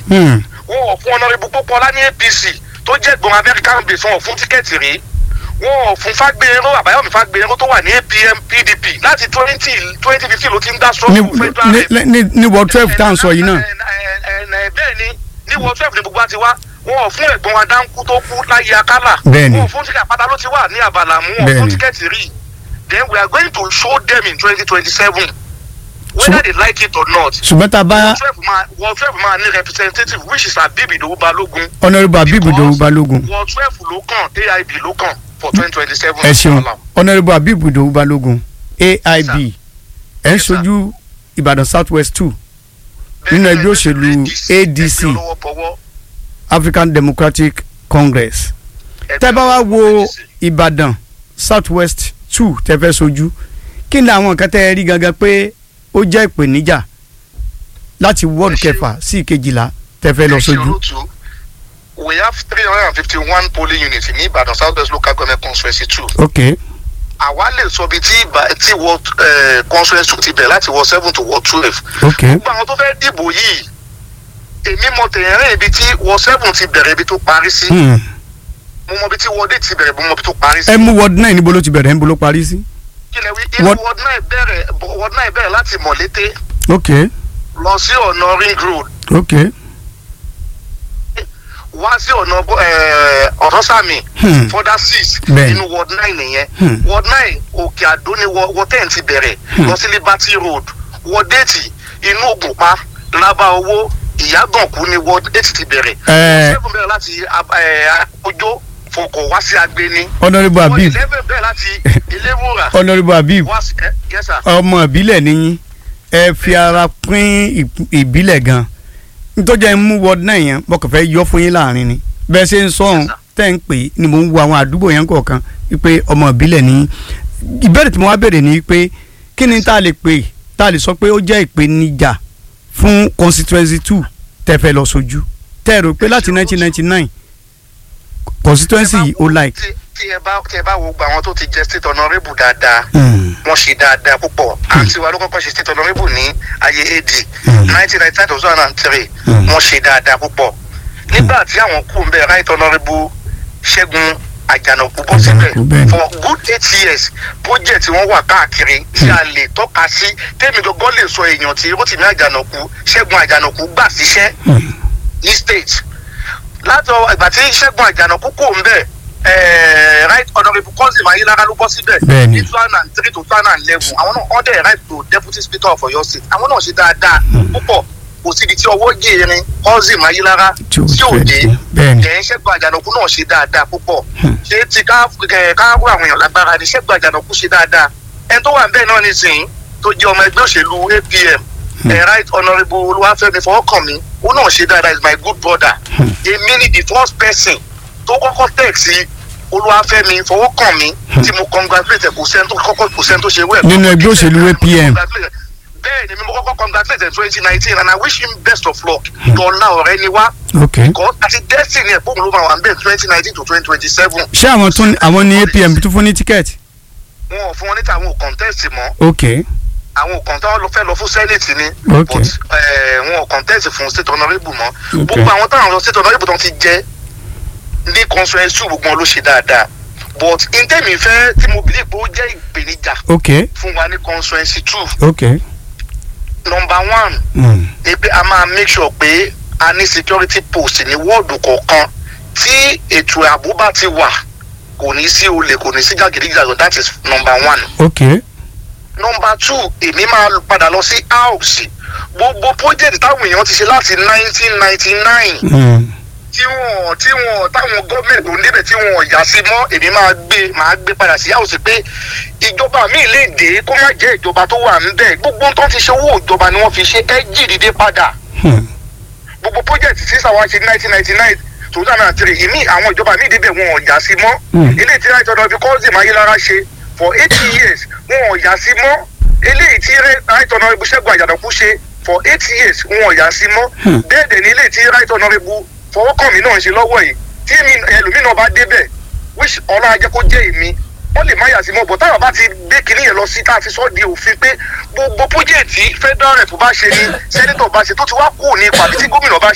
Hmm. wọn ò fún ọ̀nàrẹ́bù pópọ́lá ní apc tó jẹ́ gbọ̀n american base wọn ò fún tíkẹ́ẹ̀tì rí wọn ò fún fagbèrò àbáyọ̀mí fagbèrò tó wà ní apm pdp láti twenty twenty fifteen ló ti ń dá ní sọ́ọ̀bù federal ní- rep. ní ní ward twelve tá à ń sọ yìí náà. Ẹ- ẹ- ẹ- ẹ- bẹ́ẹ̀ ni ní wọ́n twelve ní gbogbo àti wá wọn ò fún ẹ̀gbọ́n wa dáńkú tó kú láyé akálà Bẹ́ẹ̀ ni. wọn ò fún tíkẹ́ẹ̀tì àpáta ló ti wà ní àbàlàmú wọn ò Bẹ́ẹ̀ fún ni. tíkẹ́ẹ̀tì rí then we are going to show them in twenty twenty seven whether Ṣùgbọ́n- they like it or not ṣùgbọ́n tá a bá wọ́n twelve máa wọ́n twelve máa ní representative which is Abib Idowu Balogun honourable abib Because- idowu balogun wọ́n twelve ló kàn AIB ló kàn for twenty twenty seven. ẹ ṣeun honourable abib idowu balogun aib ẹ̀ ń Yes, sir. ṣojú ìbàdàn south west two nínú ẹgbẹ́ òṣèlú ADC. african democratic congress tẹ́ bá wá wo ìbàdàn south west two tẹ́ fẹ́ ṣojú kí ni àwọn nǹkan tẹ́ ẹ rí gangan pé ó jẹ́ ìpèníjà láti ward Ẹ ṣeun. kẹfà sí ìkejìlá tẹ́ fẹ́ lọ ṣojú. we have three hundred and fifty one polling units ní Ìbàdàn South West local government constituency two. ok àwa lè sọ bíi tí ìbà tí ward eh, constituency two ti bẹ̀rẹ̀ láti ward seven to ward twelve. ok gbogbo àwọn tó fẹ́ dìbò yìí èmi mọ tẹ̀yẹ̀rẹ́ ibi tí ward seven ti bẹ̀rẹ̀ ibi tó parí sí. hmm. mo mọ ibi tí ward eight ti bẹ̀rẹ̀ mo mọ ibi tó parí sí. ẹ mú ward nine níbo ló ti bẹ̀rẹ̀ níbo ló parí sí. kí lẹ wí inú Ward- ward nine bẹ̀rẹ̀ ward nine bẹ̀rẹ̀ láti Mọ̀lété ok lọ sí ọ̀nà ring road ok wá sí ọ̀nà eh, ọ̀tọ́sàmì Hmm. further six Bẹ́ẹ̀ni. inú ward nine nìyẹn Hmm. ward nine òkè àdó ni ward ward ten ti bẹ̀rẹ̀ Hmm. lọ sí liberty road ward eight inú ògùnpá lábá owó ìyàgànkú ni ward eight ti bẹ̀rẹ̀ Eh. seven bẹ̀rẹ̀ láti ab- eh, ojó fòkò wá sí agbeni honourable ward abib eleven bẹ̀rẹ̀ láti eléwúrà honourable abib wá sí eh, yes sir ọmọ ìbílẹ̀ níyìn ẹ fi ara pín ìp- ìbílẹ̀ gan nítorí ẹ ń mú ward náà yẹn mo kàn fẹ́ yọ fún yín láàrin ni bẹ́ẹ̀ ṣe ń sọ̀hún Yes, sir. tẹ́ ń pè é ni mò ń wo àwọn àdúgbò yẹn kọ̀ọ̀kan wípé ọmọ ìbílẹ̀ níyìn ìbéèrè tí mo wá béèrè ni pé kí ni tá a lè pè tá a lè sọ pé ó jẹ́ ìpèníjà fún constituency two tẹ́ fẹ́ lọ sójú tẹ́ ẹ rò pé láti nineteen ninety nine constituency yìí ó like. tí tí ẹ bá tí ẹ bá wo gba àwọn tó ti jẹ state honourable dáadáa Mm. wọ́n ṣe dáadáa púpọ̀ àǹtí wa ló kọ́kọ́ ṣe state honourable ní ayé ad Mm. nineteen ninety nine to two thousand and three Mm. wọ́n ṣe dáadáa púpọ̀ nígbà tí àwọn kú ń bẹ right honourable ṣẹ́gun àjànàkú bọ́ síbẹ̀ Àjànàkú, bẹ́ẹ̀ni. for good eight years project tí wọ́n wà káàkiri tí a lè tọ́ka sí tèmi gangan lè sọ èèyàn tí rotimi àjànàkú ṣẹ́gun àjànàkú gbà síṣẹ́ Mm. ní state láti ọ- ìgbà tí ṣẹ́gun àjànàkú kò ń bẹ̀ eh, right honourable cousin ayélujára ló bọ́ síbẹ̀ Bẹ́ẹ̀ni. ní two thousand and three to two thousand and eleven àwọn náà wọ́n dẹ̀ right to deputy speaker of Ọ̀yọ́ state àwọn náà ṣe dáadáa púpọ̀ kò síbi tí ọwọ́ gèrin cousin ayélujára Tí ò tí ò fẹ́ dé dé. Bẹ́ẹ̀ni. jẹ́ ṣẹ́gun àjànàkú náà ṣe dáadáa púpọ̀ Hmm. ṣé ti ká ẹ, káàbù àwọn èèyàn lágbára ni ṣẹ́gun àjànàkú ṣe dáadáa ẹni tó wà ń bẹ́ẹ̀ náà nísìnyí tó jẹ́ ọmọ ẹgbẹ́ òṣèlú APM ẹ right honourable olúwàfẹ́mi fọwọ́kànmí ó náà ṣe dáadáa is my good brother Hmm. èmi ni the first person tó kọ́kọ́ tẹ̀ sí olúwàfẹ́mi fọwọ́kànmí tí mo congratulate ẹ̀ kò sẹ́ni tó kọ́kọ́ kò sẹ́ni tó ṣe wẹ́ẹ̀. Nínú ẹgbẹ́ òṣèlú APM. bẹ́ẹ̀ ni mi mo kọ́kọ́ congratulate ẹ̀ twenty nineteen and I wish him best of luck dọ́là ọ̀rẹ́ ni wá ok kọ́ àti destiny ẹ̀ pọ́ùn ló máa wà ń bẹ̀ twenty nineteen to twenty twenty seven ṣé àwọn tún àwọn ní apm tún fún ní tíkẹ́ẹ̀tì. wọn ò fún wọn níta àwọn ò contest mọ́ ok àwọn ò kàn táwọn lọ fẹ́ lọ fún senate ni Ok. but eh, wọn ò contest fún state honourable mọ́ Ok. gbogbo àwọn táwọn lọ state honourable tó ti jẹ́ ní constituency gbogbo wọn ló ṣe dáadáa but ntẹ́mi fẹ́ tí mo believe pé ó jẹ́ ìpèníjà ok fún wa ní constituency two ok number one mm. ni pé a máa make sure pé a ní security post ní wọ́ọ̀dù kọ̀ọ̀kan tí ètò ààbò bá ti wà kò ní sí olè kò ní sí jàgídíjàgàn that is number one ok nọmba two èmi máa padà lọ sí house gbogbo project táwọn èèyàn ti ṣe láti nineteen ninety nine mm. tí wọn tí wọn táwọn gọọmenti tó ń débẹ̀ tí wọn ò yà sí mọ́ èmi máa gbé máa gbé padà sí house pé ìjọba mi lè dé kó má jẹ́ ìjọba tó wà níbẹ̀ gbogbo tó ti ṣe owó ìjọba ni wọ́n fi ṣe ẹ jí dìde padà Hmm. gbogbo project tí sàwọn ṣe nineteen ninety nine two thousand and three ìmí àwọn ìjọba mi débẹ̀ wọn ò yà sí mọ́ Hmm. ilé tí right honourable cousin ayélujára ṣe for eighty years wọn ò yà sí mọ́ eléyìí tí right honourable ṣẹ́gun àjàdàkú ṣe for eight years wọn ò yà sí mọ́ Hmm. bẹ́ẹ̀ dẹ̀ ní ilé tí right honourable fọwọ́kànmí náà ń ṣe lọ́wọ́ yìí tí mi- ẹlòmíràn bá débẹ̀ which ọlá ajẹ́ kó jẹ́ èmi wọ́n lè má yà sí mọ́ bọ̀ táwọn bá ti gbé kinní yẹn lọ sí tá a fi sọ́ di òfin pé gbogbo pọ́jẹ́ẹ̀tì federal rep bá ṣe ni sẹ́nitọ̀ bá ṣe tó ti wá kú ní ipò àbí tí gómìnà bá